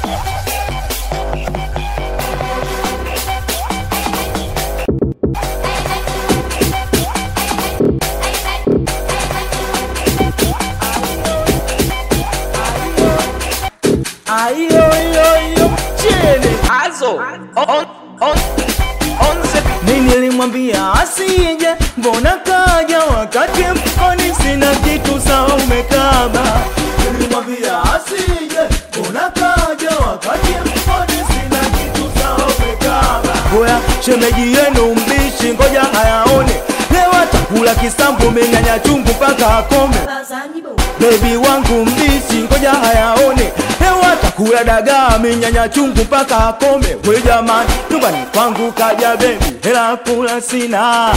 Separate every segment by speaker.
Speaker 1: Ayo yo yo chene
Speaker 2: Azo on on on the
Speaker 1: Mimi nilimwambia asije, mbona kaja wakati mfukoni sina kitu sawa umekaba. Nilimwambia asije, mbona kaja wakati mfukoni sina kitu sawa umekaba. Oya shemeji yenu mbishi, ngoja ayaone leo atakula kisambu, menyanya chungu mpaka akome. Bebi wangu mbishi, ngoja hayaone leo atakula dagaa minyanya chungu mpaka akome. We jamani, nyumbani kwangu kaja bebi, hela kula sina.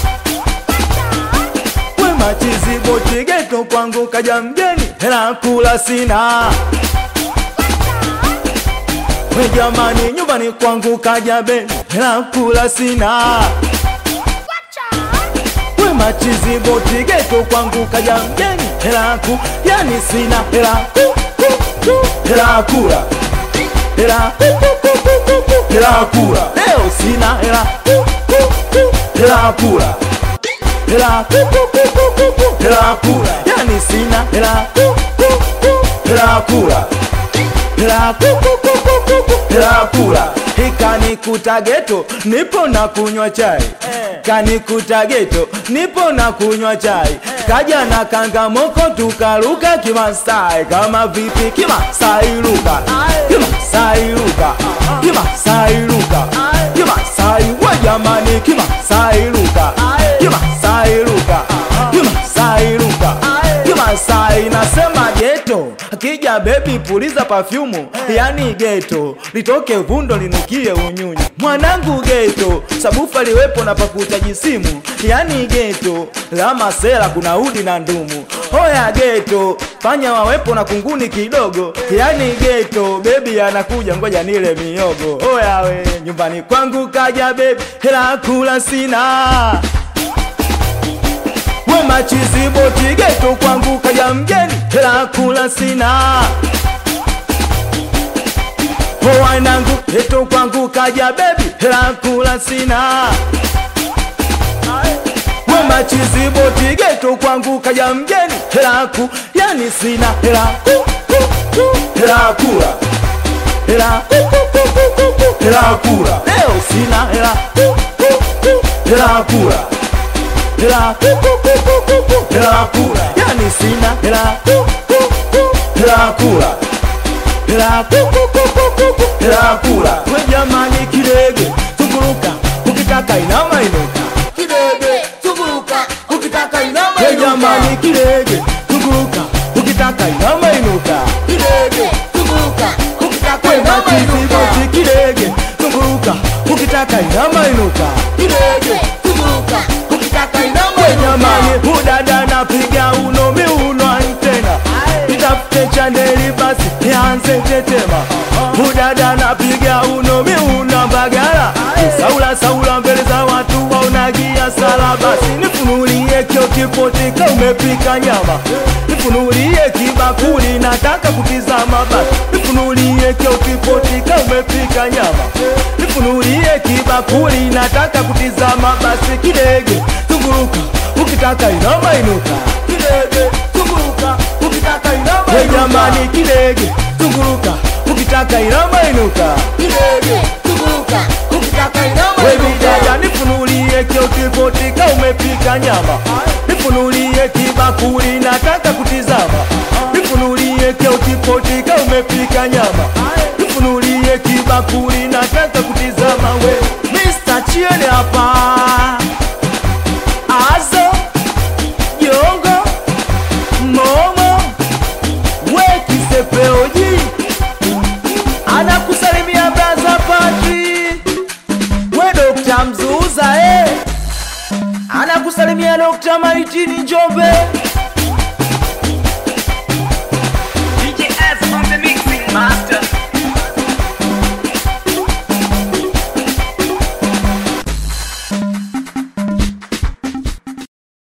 Speaker 1: We machizi boti geto kwangu kaja mgeni, hela kula sina. We jamani, nyumbani kwangu kaja bebi, hela kula sina. We machizi boti geto kwangu kaja mgeni hela ku yani sina hela ku ku ku hela kula hela ku ku ku ku ku ku hela kula leo sina hela ku ku ku hela kula hela ku ku ku ku ku ku hela kula yani sina hela ku ku ku hela kula hela ku ku ku ku ku ku hela kula ikanikuta geto nipo na kunywa chai kanikuta geto nipo na kunywa chai kaja na kangamoko tukaruka kimasai kama vipi kimasai luka kimasai luka kimasai luka kimasai we jamani kimasai luka kimasai luka kimasai luka kimasai nasema geto akija bebi puliza pafyumu yani geto litoke vundo linukie unyunyu mwanangu geto sabufa liwepo na pakutaji simu yani geto la masela kuna udi na ndumu hoya geto panya wawepo na kunguni kidogo yani geto bebi anakuja ngoja nile miogo hoya we nyumbani kwangu kaja bebi hela kula sina we machizi boti geto kwangu kaja mgeni hela kula sina wanangu geto kwangu kaja bebi hela kula sina we machizi boti geto kwangu kaja mgeni hela ku yani sina hela ku ku ku hela kula hela ku ku ku ku ku ku hela kula leo sina hela ku ku ku hela kula hela ku ku ku ku ku ku hela kula yani sina hela ku ku ku hela kula hela ku ku ku ku ku ku hela kula we jamani kidege tukuruka ukitaka inama inuka kidege tukuruka ukitaka inama inuka we jamani kidege tukuruka ukitaka inama inuka kidege tukuruka ukitaka inama inuka kidege tukuruka ukitaka inama inuka kidege tukuruka ukitaka inama we jamani udada napiga uno miuno antena nitafute chaneli basi nianze tetema udada napiga uno miuno mbagala saula saula mbele za watu waonagia sala basi nifunulie kio kipotika umepika nyama nifunulie kibakuli nataka kutizama basi nifunulie kio kipotika umepika nyama nifunulie kibakuli nataka kutizama basi kidege tunguruka ukitaka inama inuka kidege tunguruka ukitaka inama inuka jamani kidege tunguruka ukitaka inama inuka kidege tunguruka ukitaka inama inuka wewe dada nifunulie kio kipotika umepika nyama nifunulie kibakuli nataka kutizama nifunulie kio kipotika umepika nyama nifunulie kibakuli nataka kutizama we Mr. Chiene hapa Azo Jongo Momo we kisepeoji anakusalimia braza Patri we Dokta Mzuza eh anakusalimia Dokta Maitini Njombe